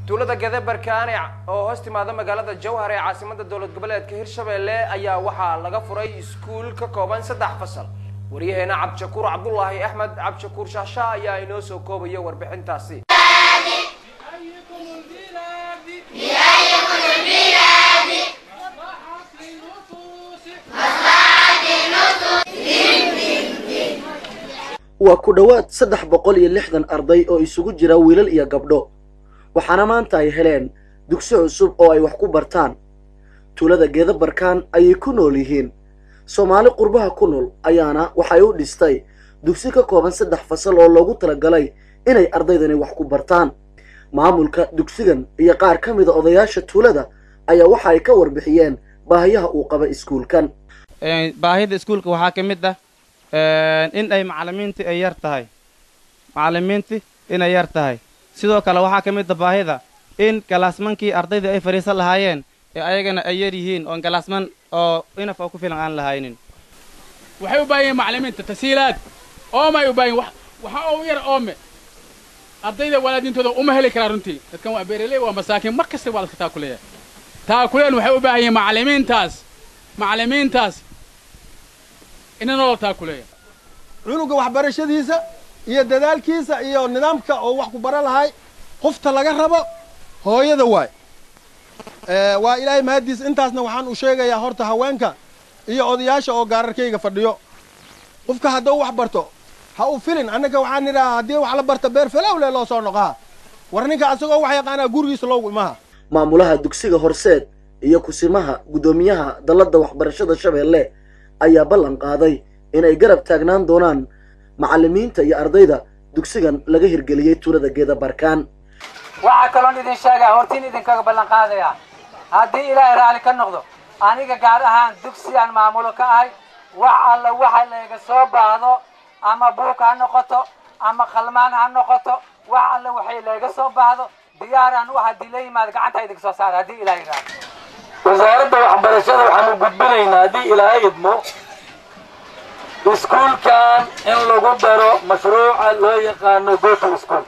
tuulada gadebarkaane oo hoos timaada magaalada jowhar ee caasimada dowlad goboleedka hirshabelle ayaa waxaa laga furay iskuul ka kooban saddex fasal waryaheena cabdishakuur cabdulaahi axmed cabdishakuur shaasha ayaa inoo soo koobaya warbixintaasi waa ku dhowaad saddex boqol iyo lixdan arday oo isugu jira wiilal iyo gabdho waxaana maanta ay heleen dugsi cusub oo ay wax ku bartaan tuulada geedabarkaan ayay ku nool yihiin soomaali qurbaha ku nool ayaana waxay u dhistay dugsi ka kooban saddex fasal oo loogu talagalay inay ardaydani wax ku bartaan maamulka dugsigan iyo qaar ka mida odayaasha tuulada ayaa waxa ay ka warbixiyeen baahiyaha uu qaba iskuulkan baahida iskuulka waxaa ka mid ah in ay macallimiintii ay yar tahay macallimiintii inay yar tahay sidoo kale waxaa ka mid a baahida in galaasmankii ardaydii ay fadhiisan lahaayeen ee ayagana ay yar yihiin oon galaasman oo inaf oo ku filan aan lahaynin waxay u baahan yihin macallimiinta tasiilaad oomay u baahan wax waxaa ugu yar oome ardayda walaadintooda uma heli karaa runtii dadkan waa beeraley waa masaakiin mar kasta waa laska taakuleeya taakuleen waxay u baahan yihin macallimiintaas macallimiintaas ina nolol taakuleeya cunuga waxbarashadiisa iyo dadaalkiisa iyo nidaamka oo wax ku baran lahay qofta laga rabo hooyada waay waa ilaahay mahaddiis intaasna waxaan u sheegayaa horta haweenka iyo odayaasha oo gaararkayga fadhiyo qofka hadduu wax barto ha u filin annaga waxaan nidhaha haddii wax la barta beer falowle loo soo noqaha war ninka asagoo wax yaqaanaa gurigiisa loogu imaha maamulaha dugsiga horseed iyo kusimaha guddoomiyaha dalladda waxbarashada shabeelle ayaa ballan qaaday inay garab taagnaan doonaan macallimiinta iyo ardayda dugsigan laga hirgeliyey tuulada geeda barkaan waxaa kaloon idin sheegaa hortiin idinkaga ballan qaadayaa haddii ilaahay raalli ka noqdo aniga gaar ahaan dugsigaan maamulo ka ahay wax alla waxa layga soo baahdo ama buuk ha noqoto ama khalmaan ha noqoto wax alla waxay layga soo baahdo diyaaraan u haddii la yimaado gacanta idinka soo saara haddii ilaahay raalli wasaaradda waxbarashada waxaanu gudbinaynaa haddii ilaahay idmo iskuulkan in lagu daro mashruuca loo yaqaano goto school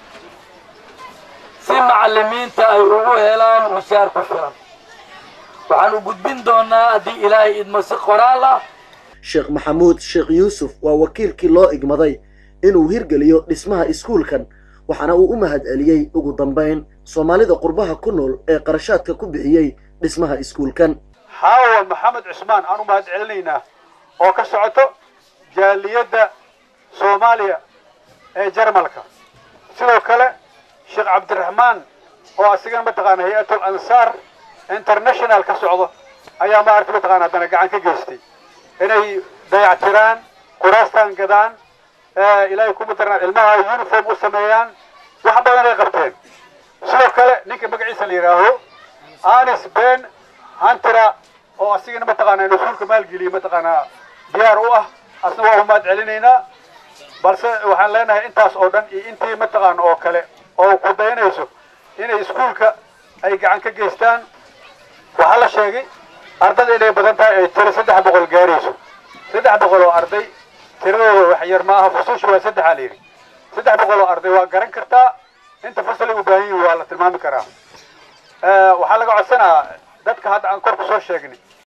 si macallimiinta ay ugu helaan mushaar ku filan waxaanu gudbin doonaa haddii ilaahay idmo si qoraal ah sheekh maxamuud sheekh yuusuf waa wakiilkii loo igmaday inuu hirgeliyo dhismaha iskuulkan waxaana uu u mahad celiyey ugu dambayn soomaalida qurbaha ku nool ee qarashaadka ku bixiyey dhismaha iskuulkan xaawa maxamed cusmaan aan u mahad celinaynaa oo ka socoto jaaliyadda soomaaliya ee jarmalka sidoo kale sheekh cabdiraxmaan oo asigana mataqaana hay-atul ansaar international ka socdo ayaa maaragta mataqaana haddana gacan ka geystay inay dayactiraan kuraastaan gadaan ilaahay ku matarnaan ilmaha uniform u sameeyaan wax badan ay qabteen sidoo kale ninka magaciisa la yidhaaho anis ben hantira oo asigana mataqaana rasuulka maalgeliye mataqaanaa diyaar u ah asna waa umaad celinaynaa balse waxaan leenahay intaas oo dhan iyo intii mataqaana oo kale oo ku dayanayso inay iskuulka ay gacan ka geystaan waxaa la sheegay ardada inay badan tahay ay tiro saddex boqol gaarayso saddex boqol oo arday tiradooda wax yar maaha fusuusha waa saddexaa la yidhi saddex boqol oo arday waa garan kartaa inta fasalay u baahan yihin waa la tilmaami karaa waxaa laga codsanaa dadka hadda aan kor ku soo sheegnay